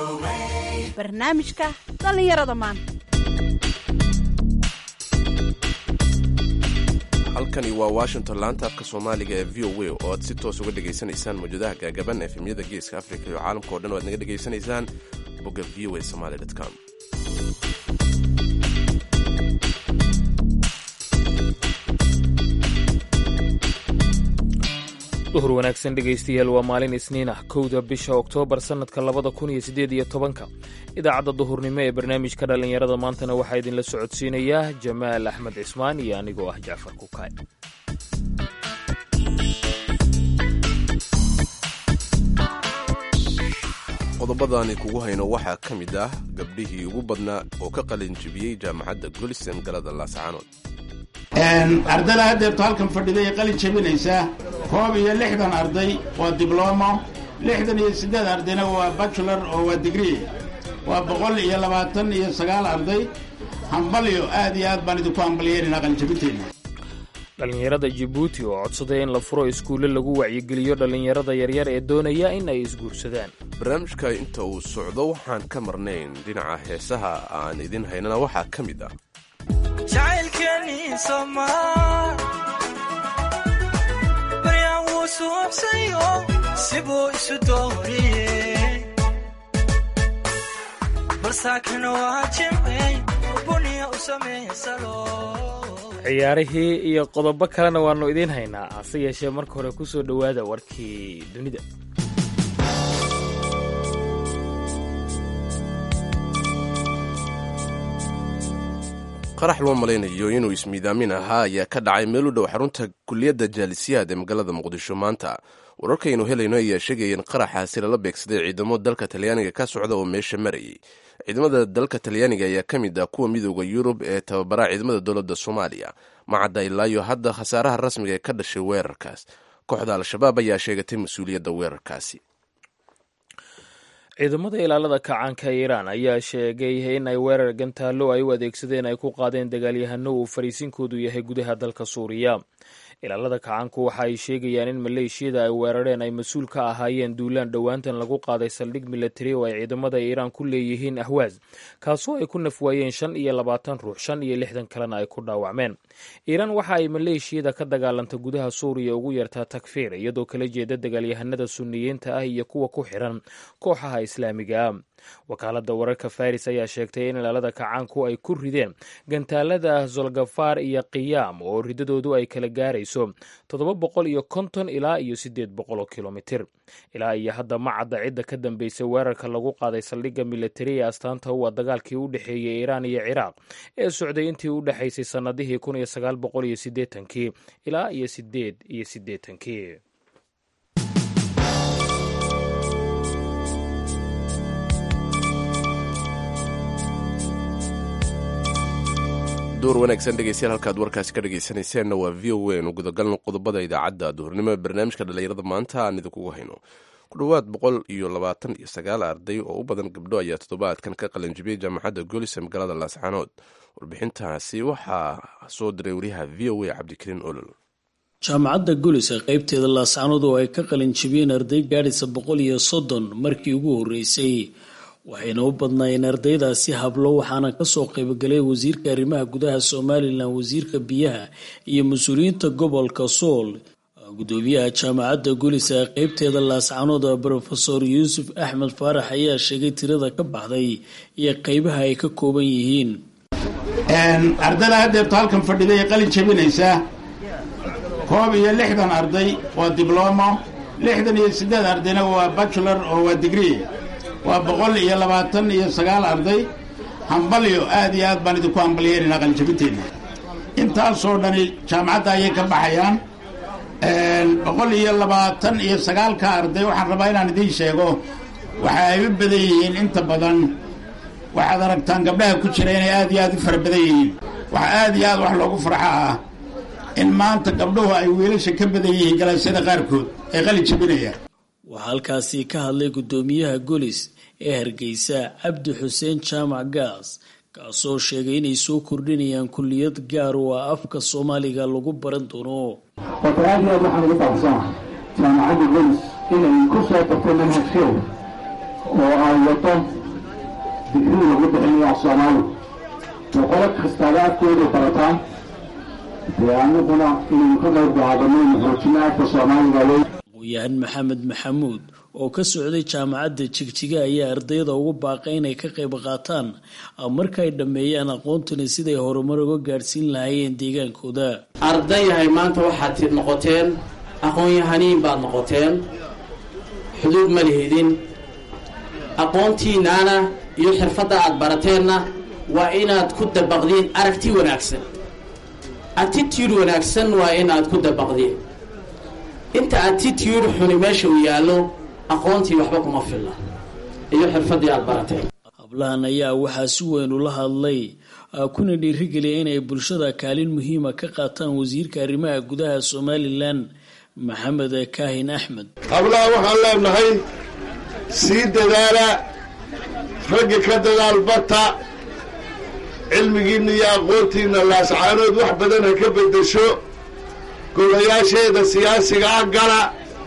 barnaamijka dhallinyarada maanta halkani waa washington laanta afka soomaaliga ee v o a oo aad si toos uga dhegaysanaysaan mawjadaha gaagaban efemyada geeska afrika iyo caalamka o dhan o aad naga dhegaysanaysaan bogga v o a somaly com duhur wanaagsan dhegaystayaal waa maalin isniin ah kowda bisha oktoobar sannadka labada kun iyo siddeed iyo tobanka idaacadda duhurnimo ee barnaamijka dhallinyarada maantana waxaa idinla socodsiinayaa jamaal axmed cismaan iyo anigoo ah jacfar kukaay qodobadaani kugu hayno waxaa ka mid ah gabdhihii ugu badnaa oo ka qalin jibiyey jaamacadda golisen galada laascaanood ardada haddeerto halkan fadhiday qalin jabinaysaa koob iyo lixdan arday waa diblomo lixdan iyo siddeed ardayna waa bachelor oo waa digree waa boqol iyo labaatan iyo sagaal arday hambalyo aad iyo aad baan idinku hambalyeynayna qalinjabinteenna dhallinyarada jibuuti oo codsaday in la furo iskuulle lagu wacyigeliyo dhallinyarada yaryar ee doonaya in ay isguursadaan barnaamijka inta uu socdo waxaan ka marnayn dhinaca heesaha aan idin haynana waxaa ka mid ah jacaylkeeni somaa baryaan wuu suubsayo sibuu isu dooriye balsaakana waa jimcey buniya u samaysalo ciyaarihii iyo qodobo kalena waannu idiin haynaa hase yeeshee marka hore ku soo dhowaada warkii dunida qarax loo malaynayo inuu ismiidaamin ahaa ayaa ka dhacay meel u dhow xarunta kuliyadda jaalisiyaad ee magaalada muqdisho maanta wararkaynu helayno ayaa sheegaya in qaraxaasi lala beegsaday ciidamo dalka talyaaniga ka socda oo meesha marayay ciidamada dalka talyaaniga ayaa ka mid ah kuwa midooda yurub ee tababara ciidamada dowladda soomaaliya macadda ilaayo hadda khasaaraha rasmiga ee ka dhashay weerarkaas kooxda al-shabaab ayaa sheegatay mas-uuliyadda weerarkaasi ciidamada ilaalada kacaanka iiraan ayaa sheegay in ay weerar gantaallo ay u adeegsadeen ay ku qaadeen dagaalyahano uu fariisinkoodu yahay gudaha dalka suuriya ilaalada kacaanku waxa ay sheegayaan in maleeshiyada ay weerareen ay mas-uul ka ahaayeen duulaan dhowaantan lagu qaaday saldhig milatari oo ay ciidamada iiraan ku leeyihiin ahwaas kaasoo ay ku nafwaayeen shan iyo labaatan ruux shan iyo lixdan kalena ay ku dhaawacmeen iiraan waxa ay maleeshiyada ka dagaalanta gudaha suuriya ugu yartaa takfiir iyadoo kala jeeda dagaalyahanada suniyiinta ah iyo kuwa ku xiran kooxaha islaamiga ah wakaalada wararka faris ayaa sheegtay in ilaalada kacaanku ay ku rideen gantaalada zolgafar iyo qiyaam oo ridadoodu ay kala gaarayso toddoba boqol iyo konton ilaa iyo siddeed boqol oo kilomitir ilaa iyo hadda ma cadda cidda ka dambeysay weerarka lagu qaaday saldhigga militari ee astaanta u ah dagaalkii u dhexeeyey iiraan iyo ciraaq ee socday intii u dhexaysay sannadihii kun iyo sagaal boqol iyo siddeetankii ilaa iyo siddeed iyo siddeetankii duur wanaagsan dhegeystayaal halkaad warkaasi ka dhegeysanayseena waa v o a nu gudagalno qodobada idaacadda duhurnimo ee barnaamijka dhallinyarada maanta aan idinkugu hayno ku dhowaad boqol iyo labaatan iyo sagaal arday oo u badan gabdho ayaa toddobaadkan ka qalanjibiyey jaamacadda golisa magaalada laascaanood warbixintaasi waxaa soo diray wariyaha v o a cabdikariin olol jaamacadda golisa qaybteeda laascaanood oo ay ka qalinjibiyeen arday gaadhaysa boqol iyo soddon markii ugu horreysay waxayna u badnaayeen ardaydaasi hablo waxaana kasoo qaybgalay wasiirka arrimaha gudaha somalilan wasiirka biyaha iyo mas-uuliyiinta gobolka sool gudoomiyaha jaamacadda golisa ee qeybteeda laascaanood rofeor yuusuf axmed faarax ayaa sheegay tirada ka baxday iyo qeybaha ay ka kooban yihiin ardada haddeerto halkan fadhiday qalin jabinaysaa koob iyo lixdan arday waa diblomo lixdan iyo siddeed ardayna waa bachelor oo waa digree waa boqol iyo labaatan iyo sagaal arday hambalyo aad iyo aad baan idinku hambalyeynayna qalinjabinteenna intaasoo dhani jaamacadda ayay ka baxayaan boqol iyo labaatan iyo sagaalka arday waxaan rabaa inaan idiin sheego waxa ay u badan yihiin inta badan waxaad aragtaan gabdhaha ku jira inay aad iyo aad u fara badan yihiin waxa aad iyo aad wax loogu farxo ah in maanta gabdhuhu ay wiilasha ka badan yihiin galaasyada qaarkood ee qalin jabinayaan waxaa halkaasi ka hadlay guddoomiyaha golis ee hargeysa cabdi xuseen jaamac gaas kaasoo sheegay inay soo kordhinayaan kulliyad gaar oo ah afka soomaaliga lagu baran doono horta aad iyo aad waxaan ugu faraxsanahay jaamacadda golis inay ku soo dartay manhajkeeda oo ay wato digrii lagu bixinayo af soomaali boqolo kastaaba afkooda barataan dee aniguna inaynu ka qayb qaadanaynu xoojina afka soomaaliga wey aqoon-yahan maxamed maxamuud oo ka socday jaamacadda jigjiga ayaa ardayda ugu baaqay inay ka qayb qaataan markaay dhammeeyaan aqoontani siday horumar uga gaadhsiin lahaayeen deegaankooda ardayahay maanta waxaad noqoteen aqoon-yahaniin baad noqoteen xuduud ma lihidin aqoontiinnaana iyo xirfadda aad barateenna waa inaad ku dabaqdiin aragti wanaagsan attitude wanaagsan waa inaad ku dabaqdiin inta attitude xuni meesha uu yaallo aqoontii waxba kuma filla iyo xirfaddii aad barateen hablahan ayaa waxaa si weyn ula hadlay kuna dhiirigeliya inay bulshada kaalin muhiima ka qaataan wasiirka arrimaha gudaha somalilan maxamed kaahin axmed hablaha waxaan leenahay sii dadaala raggi ka dadaal bata cilmigiinna iyo aqoontiinna laascaanood wax badan ha ka beddesho golayaasheeda siyaasiga ah gala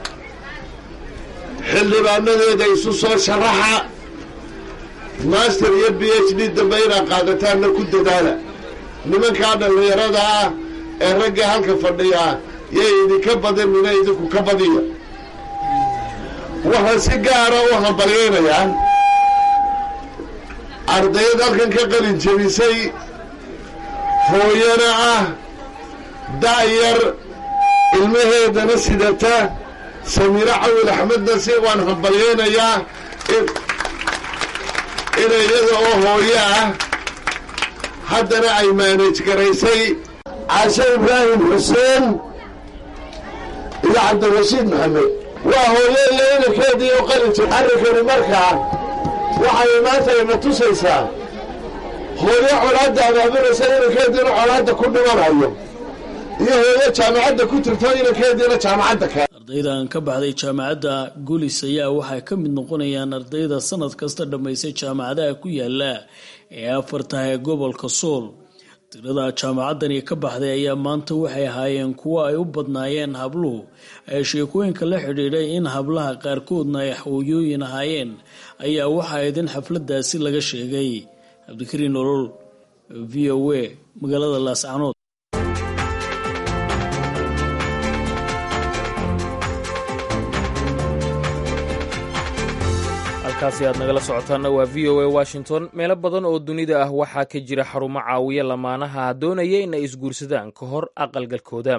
xildhibaanadeeda isu soo sharaxa master iyo b h d dambe inaad qaadataanna ku dadaala nimankaa dhallinyarada ah ee ragga halka fadhiyaa yay idinka badinina idinku ka badiya waxaan si gaara u hambalyaynayaa ardayd halkan ka qalin jebisay hooyana ah da'yar ilmaheedana sidata samiiro cawil axmedna si waan hambalyaynayaa inay iyada oo hooyo ah haddana ay maanaj garaysay caashe ibraahim xuseen iyo cabdirashiid maxamed waa hooyo iyo inankeedii oo qalinjir arrinkani markaa waxay maanta ina tusaysaa hooyo colaadda abaabulaysa inankeediina colaadda ku dhimanayo iyo hooyo jaamacadda ku jirto inankeediina jaamacadda ka ardaydan ka baxday jaamacadda gulis ayaa waxay ka mid noqonayaan ardayda sanad kasta dhammaysay jaamacadaha ku yaala ee afartaha ee gobolka sool tirada jaamacaddani ka baxday ayaa maanta waxay ahaayeen kuwo ay u badnaayeen habluhu ee sheekooyinka la xidhiidhay in hablaha qaarkoodna ay hooyooyin ahaayeen ayaa waxa ayd in xafladaasi laga sheegay cabdikariin nolol v o a magaalada laascanood halkaasi aad nagala socotaanna waa v o a washington meelo badan oo dunida ah waxaa ka jira xarumo caawiya lamaanaha doonaya in ay isguursadaan ka hor aqalgalkooda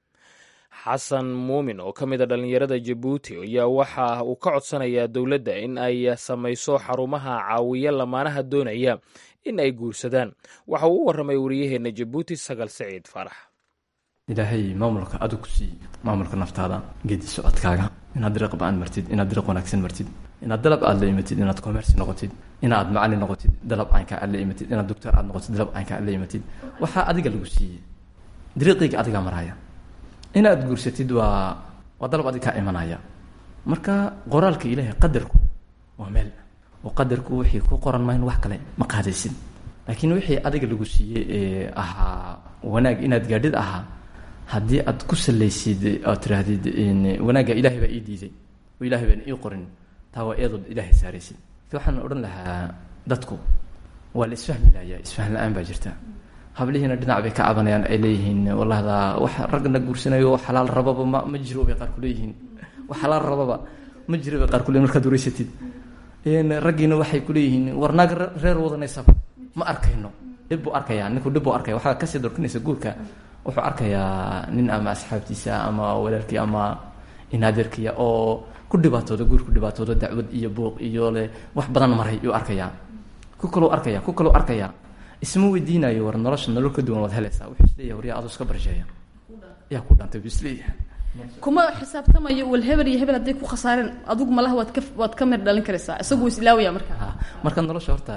xasan muumin oo ka mid a dhallinyarada jabuuti ayaa waxa uu ka codsanayaa dowladda in ay samayso xarumaha caawiya lamaanaha doonaya in ay guursadaan waxa uu u warramay wariyaheenna jabuuti sagal saciid faarax ilaahay maamulka adigu ku siiy maamulka naftaada geedi socodkaaga inaad dariiq ba-an martid inaad dariiq wanaagsan martid inaad dalab aad la imatid inaad commerci noqotid inaad macalin noqotid dalab caynka aad la imatid inaad doctor aad noqotid dalab caynka aad la imatid waxaa adiga lagu siiyey dariiqiyga adigaa maraya inaad guursatid waa waa dalab adig kaa imanaya marka qoraalka ilaahay qadarku waa meel oo qadarku wixii ku qoran mayn wax kale ma qaadaysid laakiin wixii adiga lagu siiyey ee ahaa wanaag inaad gaadhid ahaa haddii aad ku salaysid oad tiraahdid wanaagga ilaahay baa ii diiday oo ilahay baan ii qorin taa waa eedood ilaahay saaraysid waxaan odhan lahaa dadku waa la isfahmi lahayaa isfahm la-aan baa jirta hablihiina dhinac bay ka cabanayaan ay leeyihiin wallahda wax ragna guursanayo xalaal rababa ma ma jiro bay qaar ku leeyihiin wax xalaal rababa ma jiro bay qaar ku leeyihin markaad wareysatid raggiina waxay ku leeyihiin war naag reer wadanaysaba ma arkayno dhib buu arkayaa ninku dhib buu arkaya waxaa kasii dorkinaysa guurka wuxuu arkayaa nin ama asxaabtiisa ama walaalkii ama inaadeerkiya oo ku dhibaatooda guur ku dhibaatooda dacwad iyo buuq iyo le wax badan maray yuu arkayaa ku kaloo arkaya ku kaloo arkaya isma weydiinayo war nolosha nolol ka duwan waad helaysaa wuxuu isleeyahay waryaa aduu iska barsheeya yaa ku dhantay buu isleeyahay kuma xisaabtamayo wal hebel iyo hebel hadday ku khasaareen adigu malaha waad ka waad ka mir dhalin karaysaa isagu islaawaya marka marka nolosha horta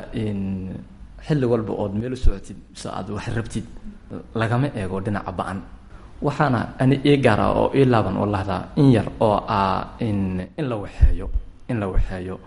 xilli walba ood meel u socotid mise aad wax rabtid lagama eego dhinaca ba-an waxaana ani ii gaara oo ii laaban oo lahdaa in yar oo ah in in la waxeeyo in la waxeeyo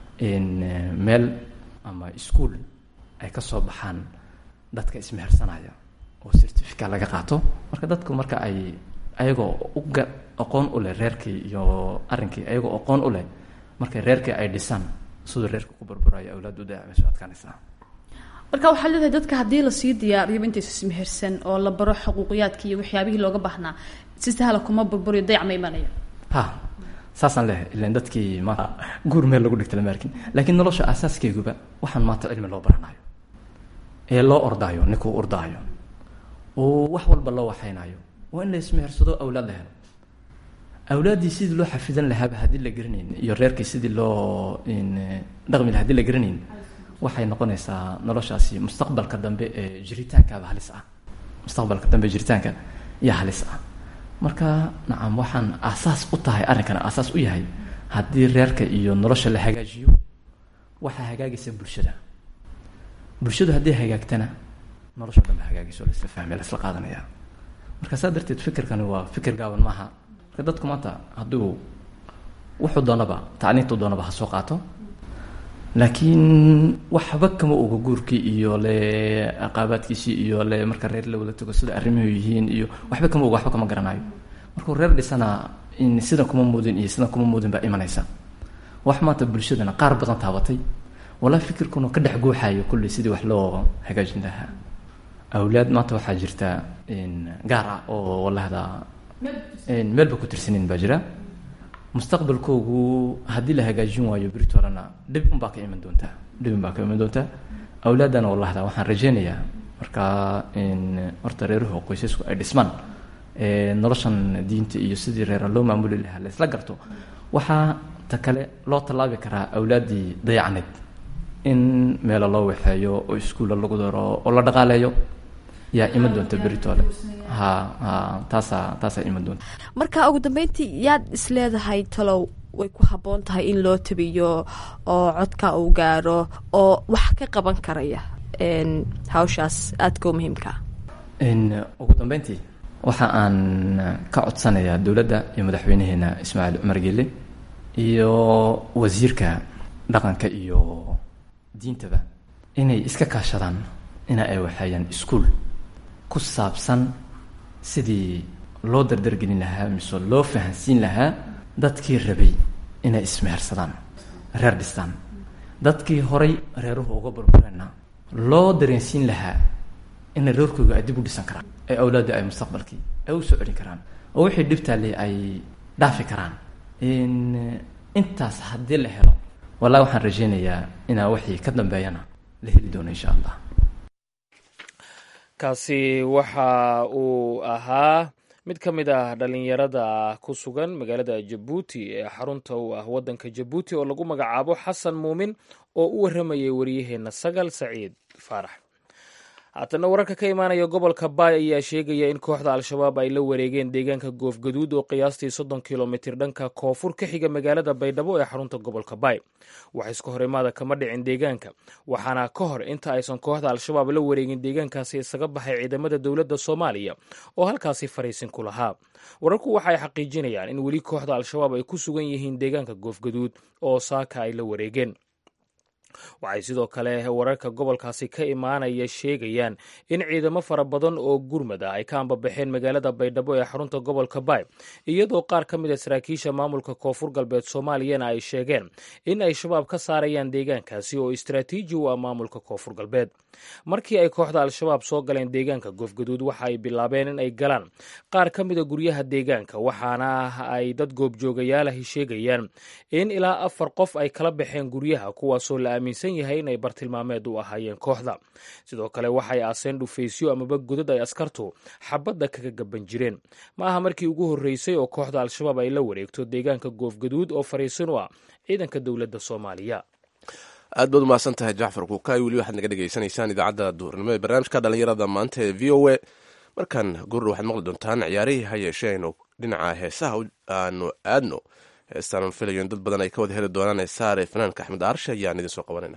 meel ama ischool ay ka soo baxaan dadka ismehersanaya oo certifica laga qaato marka dadku marka ay ayagoo uga aqoon u leh reerkii iyo arrinkii ayagoo aqoon u leh markay reerkii ay dhisaan siduu reerka ku burburayo awlaad u dayacmayso adkaanaysaa marka waxaad leedahay dadka haddii lasii diyaariyo intaysa ismehersan oo la baro xuquuqiyaadki iyo waxyaabihii looga baahnaa si sahla kuma burburiyo dayac ma imanaya ha saasaan leehay ilan dadkii maanta guur meel lagu dhigta lama arkin laakiin nolosha asaaskeeguba waxaan maanta cilmi loo baranayo ee loo ordaayo ninkuu ordaayo oo wax walba loo waxaynayo waa in la ismehersado awlaad la helo awlaaddii sidii loo xafidan lahaaba haddii la garanayn iyo reerkii sidii loo dhaqmi laha hadii la garanayn waxay noqonaysaa noloshaasi mustaqbalka dambe ee jiritaankaaba halis ah mustaqbalka dambe ee jiritaanka yaa halis ah marka nacam waxaan aasaas u tahay arrinkana aasaas u yahay haddii reerka iyo nolosha la hagaajiyo waxaa hagaagaysa bulshada bulshadu haddii hagaagtana nolosha dhanba hagaagayso laisla fahmaya laisla qaadanaya marka saa darteed fikirkani waa fikir gaaban maaha marka dadku maanta hadduu wuxuu doonaba tacliintuu doonaba ha soo qaato laakiin waxba kama oga guurkii iyo le aqaabaadkiisii iyo le marka reer la wada tago sida arrimuhu yihiin iyo waxba kama oga waxba kama garanayo markuu reer dhisana in sidan kuma muudin iyo sidan kuma muudin baa imanaysa wax maanta bulshadana qaar badan taabatay walaa fikirkuna ka dhex guuxayo kulley sidii wax loo hagaajin lahaa awlaad maanta waxaa jirta gaar ah oo walahda meelba ku tirsanin baa jira mustaqbalkoogu haddii la hagaajin waayo berit horena dhib unbaa ka iman doontaa dhib unbaa ka iman doontaa awlaadana walahda waxaan rajeynayaa markaa horta reeruhu qoysasku ay dhismaan noloshan diinta iyo sidii reera loo maamuli lahaa la isla garto waxaa ta kale loo tallaabi karaa awlaaddii dayacneed in meelo loo waxeeyo oo iskuulla lagu daro oo la dhaqaaleeyo yaa iman doonta beritoole ha ha taasaa taasaa iman doonta marka ugu dambeyntii yaad isleedahay talow way ku habboon tahay in loo tabiyo oo codka uu gaaro oo wax ka qaban karaya hawshaas aadka u muhiimkaa ugu dambeyntii waxa aan ka codsanayaa dowladda iyo madaxweynaheena ismaaciil cumar geele iyo wasiirka dhaqanka iyo diintaba inay iska kaashadaan ina ay waxeeyaan iskuol ku saabsan sidii loo dardargelin lahaa mise loo fahansiin lahaa dadkii rabay inay ismehersadaan reer dhistaan dadkii horay reeruhu uga burbureenna loo dareensiin lahaa ina reerkooga ay dib u dhisan karaan ee awlaadda ay mustaqbalkii ay u soo celin karaan oo wixii dhibtaale ay dhaafi karaan intaas haddii la helo wallahi waxaan rajeynayaa inaa wixii ka dambeeyana la heli doono insha allah kaasi waxa uu ahaa mid ka mid ah dhalinyarada ku sugan magaalada jabuuti ee xarunta u ah waddanka jabuuti oo lagu magacaabo xasan muumin oo u warramayay waryaheena sagal saciid faarax haatana wararka ka imaanaya gobolka baay ayaa sheegaya in kooxda al-shabaab ay la wareegeen deegaanka goofgaduud oo qiyaastii soddon kilomitir dhanka koonfur ka xiga magaalada baydhabo ee xarunta gobolka baay wax iska hor imaada kama dhicin deegaanka waxaana ka hor inta aysan kooxda al-shabaab la wareegin deegaankaasi isaga baxay ciidamada dowladda soomaaliya oo halkaasi fariisin ku lahaa wararku waxa ay xaqiijinayaan in weli kooxda al-shabaab ay ku sugan yihiin deegaanka goofgaduud oo saaka ay la wareegeen waxay sidoo kale wararka gobolkaasi ka imaanaya sheegayaan in ciidamo fara badan oo gurmad ah ay ka ambabaxeen magaalada baydhabo ee xarunta gobolka baay iyadoo qaar ka mid a saraakiisha maamulka koonfur galbeed soomaaliyana ay sheegeen in ay shabaab ka saarayaan deegaankaasi oo istraatiiji u ah maamulka koonfur galbeed markii ay kooxda al-shabaab soo galeen deegaanka goofgaduud waxa ay bilaabeen in ay galaan qaar ka mida guryaha deegaanka waxaana ay dad goobjoogayaalahi sheegayaan in ilaa afar qof ay kala baxeen guryaha kuwaasoo la aaminsan yahay inay bartilmaameed u ahaayeen kooxda sidoo kale waxay aaseen dhufaysyo amaba godad ay askartu xabadda kaga gaban jireen ma aha markii ugu horreysay oo kooxda al-shabaab ay la wareegto deegaanka goofgaduud oo fariisin u ah ciidanka dowladda soomaaliya aad baad umahadsan tahay jacfar kuukaay weli waxaad naga dhegaysanaysaan idaacadda duhurnimo ee barnaamijka dhalinyarada maanta ee v o a markan gurur waxaad maqli doontaan ciyaarihii ha yeeshee aynu dhinaca heesaha aanu aadno heestaan filayo in dad badan ay ka wada heli doonaan heesaare fanaanka axmed aarshe ayaan idin soo qabanayna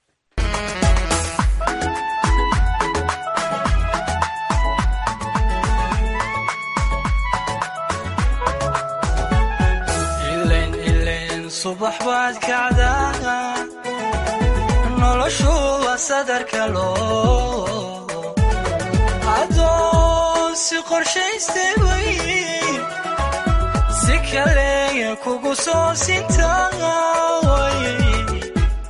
subax baad kacdaa noloshu waa sadarka loo adoon si qorshaystay way si kaleya kugu soo sintaay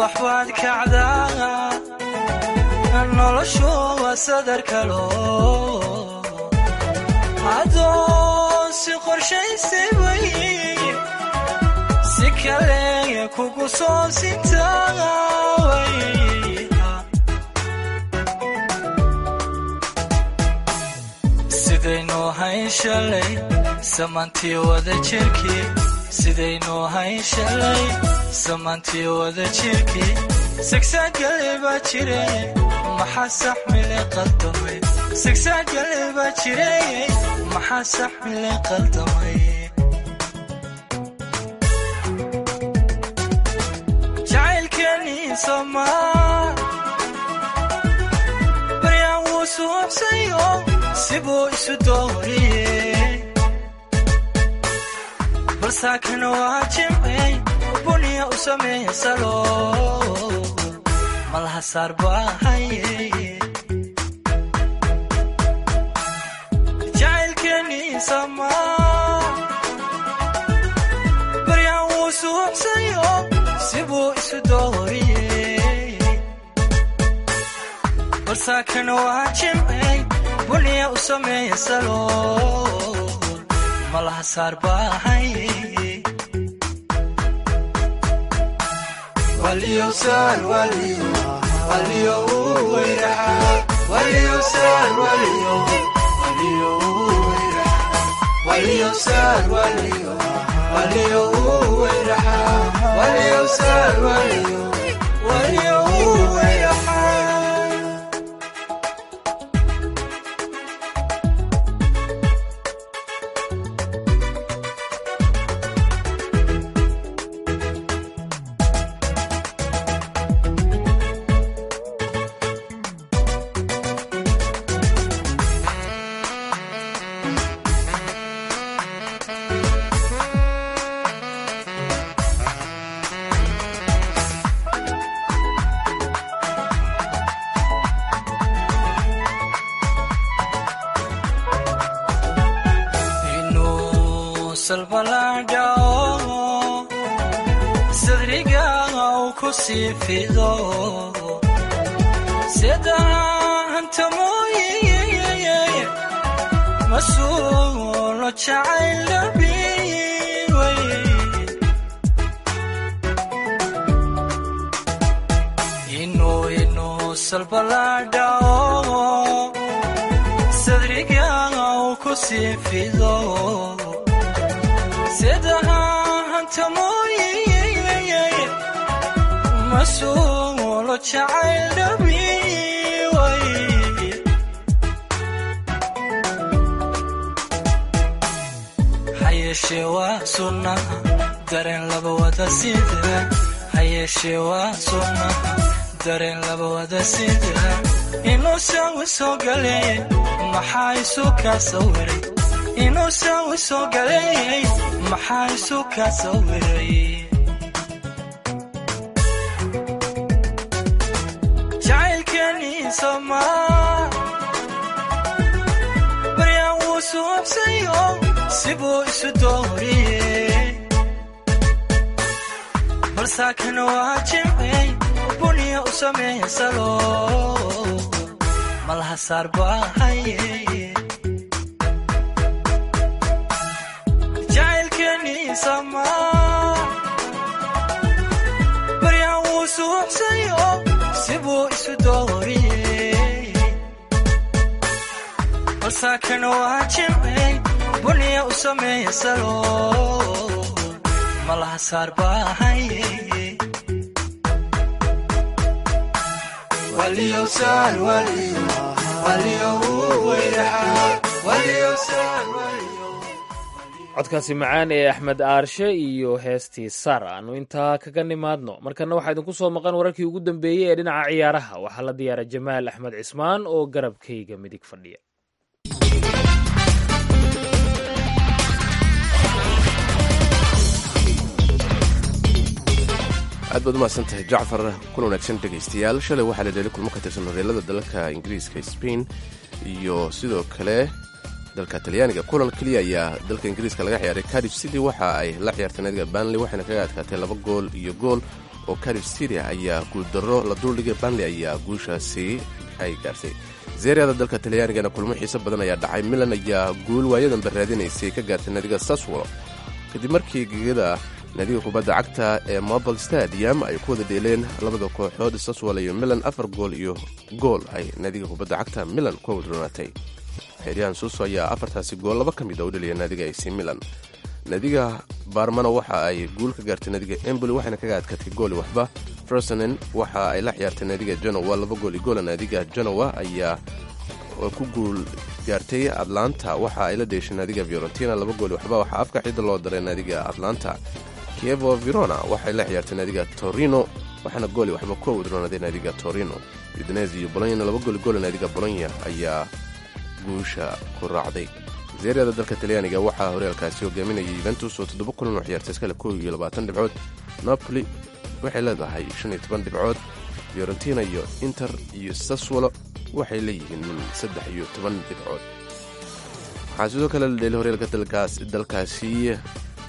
subax baad kacdaa noloshu waa sadar kalo adoon si qorshaysay way si kale kugu soo sintaway sidaynu hayn shalay samantii wada jirkii sidaynu hayn shalay samantii wada jirkii sigsaagale baa jire maxaa saxmile qaldamay sigsaagale baa jire maxaa saxmile qaldamay jacaylkeenii somaa baryaan wuu suubsayo sibuu isu dooriyey balsaakana waa jimcey buniya u sameeya salo malaha saar baahaye jacaylkeenii samaa baryaan wuu suubsayo sibuu isu dooriyey balsaakana waa jimcey buniya u sameeya salo malaha saar baahaye waliyowsaan waliyo waliyo uu weyraxa waliyowsaan waliyo waliyo uu weyraxa waliyowsaan waliyo waliyo uu weyraxa waliyowsaan waliyo waliyo uu weyraxa inuu salbalaadhao sadriga uu ku sii fido sedahanta mooye masuulo jacayl dhabiway inuu inuu salbalaadhao sadriga uu ku sii fido sedahanta mooye masuulo jacayl dhabiway hayeeshee waa sunnaha dareen laba wada sida hayeeshee waa sunnaha dareen laba wada sida inuu sawi soo galeeyey maxaa isu kaa sawiray inuu sawi soo galeeyey maxaa isu kaa sawiray jacaylkeenii somaa baryaan wuu suubsayo sibuu isu dooriyey balsaakana waa jimcey buniya u sameeya salo malaha saar baahaye jacaylkeenii samaa baryaan wuu suubsayo sibuu isu dooriyey balsaakana waa jimcey buniya u sameeya salo malaha saar baahaye waliyowsaan waliyo waliyo uu weyraxa waliyowsaan waliyo codkaasi macaan ee axmed aarshe iyo heestii sar aanu intaa kaga nimaadno markana waxaa idinku soo maqan wararkii ugu dambeeyey ee dhinaca ciyaaraha waxaa la diyaara jamaal axmed cismaan oo garabkayga midig fadhiya aad baad umahadsan tahay jacfar kun wanaagsan dhegaystayaal shalay waxaa la dheelay kulmo ka tirsan horeelada dalalka ingiriiska spain iyo sidoo kale dalka talyaaniga kulan keliya ayaa dalka ingiriiska laga ciyaaray cardiff city waxa ay la ciyaartay naadiga banley waxayna kaga adkaatay laba gool iyo gool oo carif syria ayaa guuldarro la duldhigay banley ayaa guushaasi ay gaartay zeeriada dalka talyaanigana kulmo xiiso badan ayaa dhacay milan ayaa guul waayadanba raadinaysay ka gaartay naadiga saswolo kadib markii gegada naadiga kubadda cagta ee mobile stadium ay ku wada dheeleen labada kooxood saswolo iyo milan afar gool iyo gool ay naadiga kubadda cagta milan ku wadroonatay xeryahan suuso ayaa afartaasi gool laba ka mid a u dhaliya naadiga ac milan naadiga baarmano waxa ay guul ka gaartay naadiga emboli waxayna kaga adkatay gooli waxba fersonen waxa ay la ciyaartay naadiga genowa laba gool iyo goola naadiga genowa ayaa ku guul gaartay atlanta waxa ay la dheeshay naadiga fiorentina laba gool waxba waxaa afka xida loo daray naadiga atlanta kievo verona waxay la ciyaartay naadiga torino waxaana gooli waxba ku wadroonaaday naadiga torino udinese iyo bolonya laba gooli goola naadiga bolonya ayaa guusha ku raacday zeeriyada dalka talyaaniga waxaa horyaalkaasi hogaaminayay yuventus oo toddoba kulan oo ciyaartay iskale kow iyo labaatan dhibcood napoli waxay leedahay shan iyo toban dhibcood fiorentina iyo inter iyo saswolo waxay leeyihiin saddex iyo toban dhibcood waxaa sidoo kale la dheelay horyaalka dalkaasi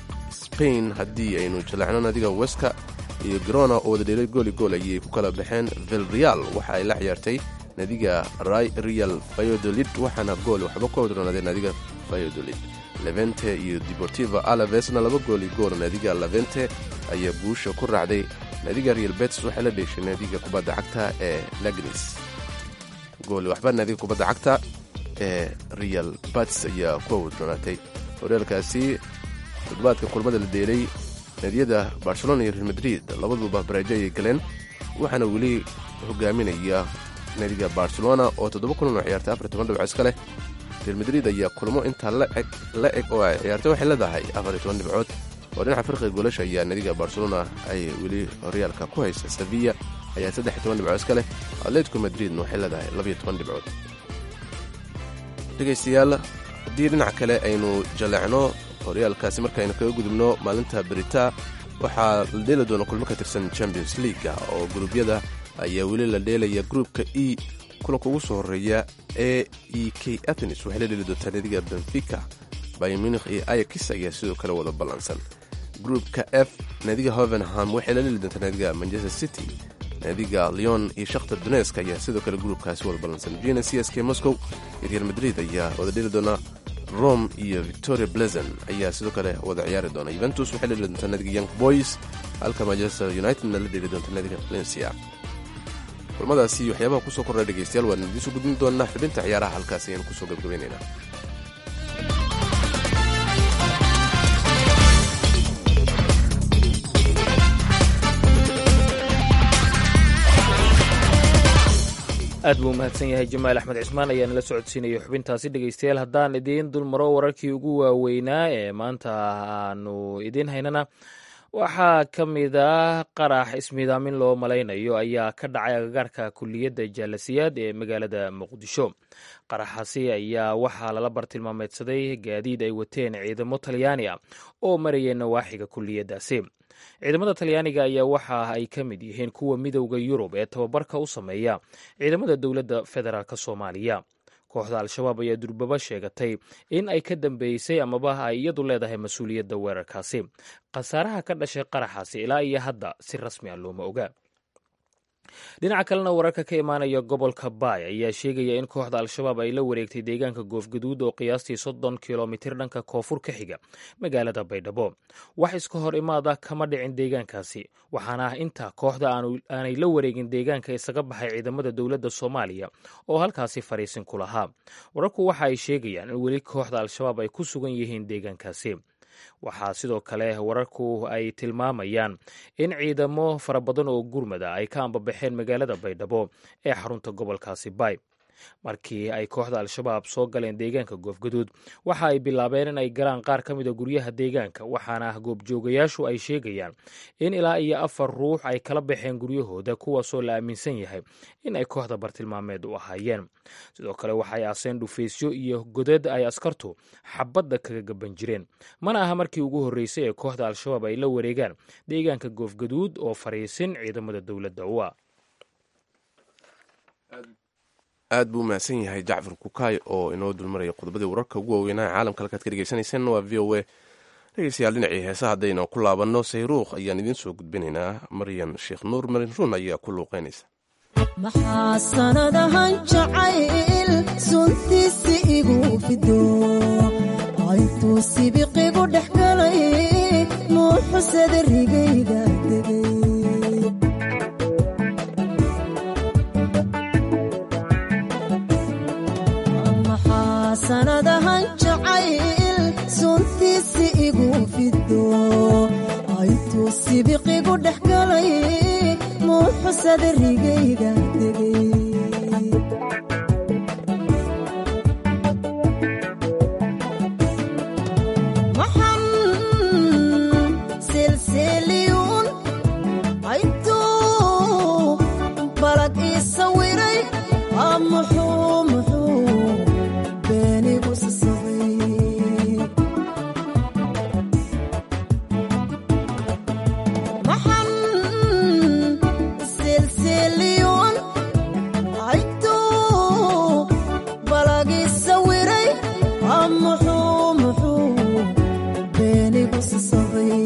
spain haddii aynu jaleecno naadiga weska iyo grona oo wada dheelay gooli gool ayay ku kala baxeen vilreal waxa ay la ciyaartay naadiga real valladolid waxaana gool waxba ku wadroonaaday naadiga valladolid levente iyo deportiva alavesna laba gool iyo gool naadiga levente ayaa guusha ku raacday naadiga real betis waxay la dheeshay naadiga kubadda cagta ee lagnis gooli waxba naadiga kubadda cagta ee real betis ayaa ku wadroonaatay horyaalkaasi toddobaadka kulmada la dheelay naadiyada barcelona iyo real madrid labaduba bareejo ayay galeen waxaana weli hogaaminaya naadiga barcelona oo toddoba kulan oo ciyaartay afar toban dhibco iska leh real madrid ayaa kulmo intaa la eg oo ay ciyaartay waxay leedahay afar iyo toban dhibcood oo dhinaca farqiga goolasha ayaa naadiga barcelona ay weli horyaalka ku haysa sevilla ayaa saddex iyo toban dhibcood iska leh atletico madridna waxay leedahay labaiyo toban dhibcood dhegaystayaal haddii dhinaca kale aynu jaleecno horyaalkaasi markaaynu kaga gudubno maalinta berita waxaa la dheeli doona kulmo ka tirsan champions leaga oo guruubyada ayaa weli la dheelaya gruupka e kulanka ugu soo horeeya e e k athenis waxay la dheeli doontaa naadiga benfica bayer munich iyo ayax ayaa sidoo kale wada ballansan gruupka f naadiga hovenham waxay la dheeli doontaa naadiga manchester city naadiga leon iyo shakhtar donesk ayaa sidoo kale gruupkaasi wada ballansan vina c s k moscow iyo real madrid ayaa wada dheeli doona rome iyo victoria blezen ayaa sidoo kale wada ciyaari doona yuventus waxay la dheeli doontaa naadiga young boys halka manchester unitedna la dheeli doonta naadiga valencia kulmadaasi waxyaabaha kusoo kordha dhegeystayaal waan idiisu gudbin doonaa xubinta ciyaaraha halkaasi ayaan kusoo gabgabaynaynaa aad buu umahadsan yahay jamaal axmed cismaan ayaa nala socodsiinaya xubintaasi dhegeystayaal haddaan idiin dulmaro wararkii ugu waaweynaa ee maanta aanu idiin haynana waxaa ka mid ah qarax ismiidaamin loo malaynayo ayaa ka dhacay agagaarka kuliyadda jaalasiyaad ee magaalada muqdisho qaraxaasi ayaa waxaa lala bartilmaameedsaday gaadiid ay wateen ciidamo talyaani ah oo maraya nawaaxiga kuliyaddaasi ciidamada talyaaniga ayaa waxa ay ka mid yihiin kuwa midowda yurub ee tababarka u sameeya ciidamada dowladda federaalk soomaaliya kooxda al-shabaab ayaa durbaba sheegatay in ay ka dambeysay amaba ay iyadu leedahay mas-uuliyadda weerarkaasi khasaaraha ka dhashay qaraxaasi ilaa iyo hadda si rasmi a looma oga dhinaca kalena wararka ka imaanaya gobolka baay ayaa sheegaya in kooxda al-shabaab ay la wareegtay deegaanka goofgaduud oo qiyaastii soddon kilomitir dhanka koonfur ka xiga magaalada baydhabo wax iska hor imaada kama dhicin deegaankaasi waxaana ah inta kooxda aanay la wareegin deegaanka isaga baxay ciidamada dowladda soomaaliya oo halkaasi fariisin ku lahaa wararku waxa ay sheegayaan in weli kooxda al-shabaab ay ku sugan yihiin deegaankaasi waxaa sidoo kale wararku ay tilmaamayaan in ciidamo fara badan oo gurmada ay ka ambabaxeen magaalada baydhabo ee xarunta gobolkaasi baay markii ay kooxda al-shabaab soo galeen deegaanka goofgaduud waxa ay bilaabeen in ay galaan qaar ka mida guryaha deegaanka waxaana ah goobjoogayaashu ay sheegayaan in ilaa iyo afar ruux ay kala baxeen guryahooda kuwaasoo la aaminsan yahay in ay kooxda bartilmaameed u ahaayeen sidoo kale waxay aaseen dhufaysyo iyo godad ay askartu xabadda kaga gaban jireen mana aha markii ugu horreysay ee kooxda al-shabaab ay la wareegaan deegaanka goofgaduud oo fariisin ciidamada dowladda u ah aad buu umahadsan yahay jacfar kukaay oo inoo dulmaraya qodobadii wararka ugu waaweynaa caalamka halkaad ka dhegeysanayseen waa v o a dhegeystayaal dhinacii heesa haddaynu ku laabanno sayruukh ayaan idiin soo gudbinaynaa maryan sheekh nuur marin run ayaa ku luuqeynaysa maxaa sanadahan jacayl suntiisi igu fido intuu sibiqigu dhex galay nuuxusada rigayga degay maxaa sanadahan jacayl suntiisi igu fido intuu sibiqigu dhex galay nuuxusada rigayga degay maxan silsiliyuun aytuu balag ii sawiray aa muxuu muxuu beenigu sasabay maxan silsiliyuun aytuu balag ii sawiray aa muxuu muxuu beenigu sasabay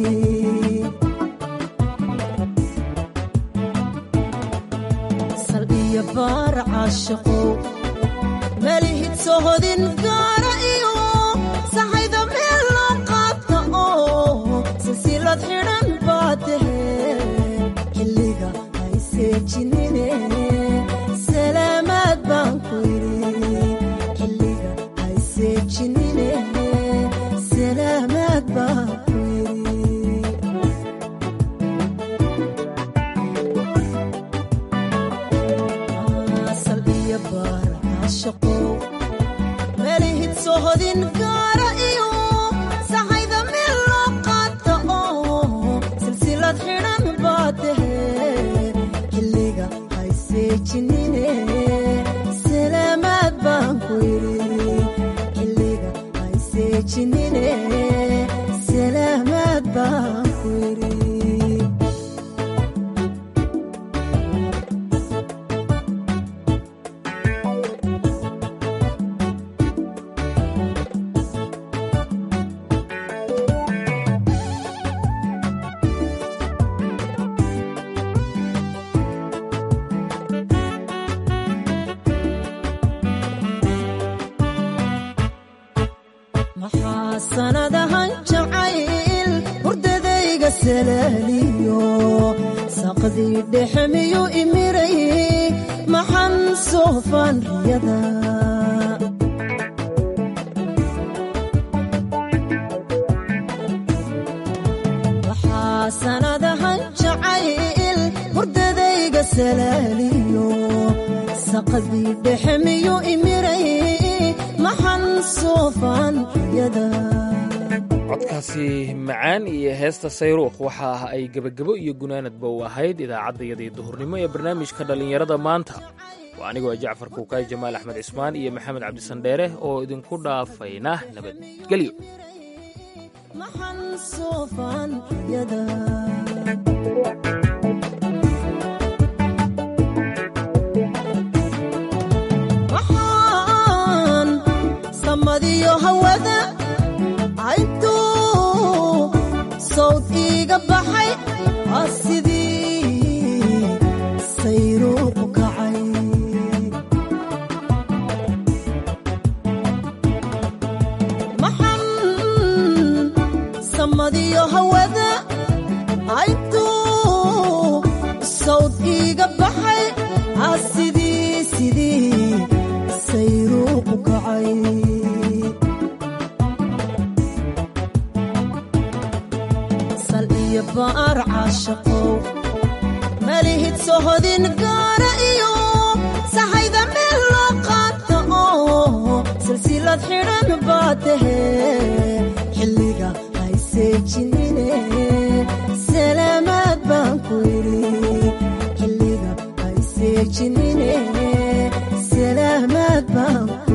sal iyo baar caashaqow malihid sohodin gaara iyo saxayda meel loo qaata oo silsilad xidhan baa tahe xilliga hay seejinine salaamaad baan ku yidhi xilliga hay seejinine salaamaad baan ku yidhi asal iyo baar caashaqow melihid sohodin gaara iyo saxayda meel loo qaata oo silsilad xidhan baa tahe xilliga hay seejinine salaamaad baan ku yidhi xilliga hay seejinine salaamaad baan ku yidhi maxaa sanadahan jacayl hurdadayga salaaliyo saqdii dhexe miyuu imiray maxan soofaan riyada maxaa sanadahan jacayl hurdadayga salaaliyo saqdii dhexe miyuu imiray maxan soofaan riyada codkaasi macaan iyo heesta sayruukh waxa ah ay gebagebo iyo gunaanadba u ahayd idaacaddayadii duhurnimo ee barnaamijka dhallinyarada maanta waa anigoo jacfar kuukaay jamaal axmed cismaan iyo maxamed cabdisandheere oo idinku dhaafayna nabadgelyo maxan soofaan riyada maxaan samadiyo hawada cayntuu sawd iiga baxay aa sidii sayruuqu kacay maxan samadiyo hawada cayntuu sawd iiga baxay aa sidii sidii sayruuqu kacay sal iyo baar caashaqow malihid sohodin gaara iyo saxayda meel loo qaata oo silsilad xidhan baa tahe xilliga hay seejinine salaamaad baan ku yidhi xilliga hay seejinine salaamaad baan ku